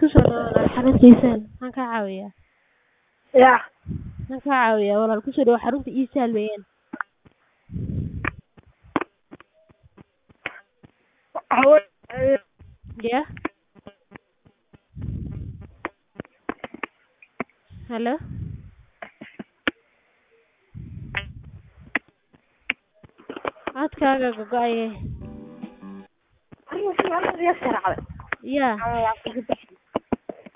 kusoo dhawaada xarunta iisaal maxaan kaa caawiyaa ya maxaan kaa caawiyaa walaal kusoo dhawaad xarunta iisaal weeyaan ya halo codkaaga gogo-aye ya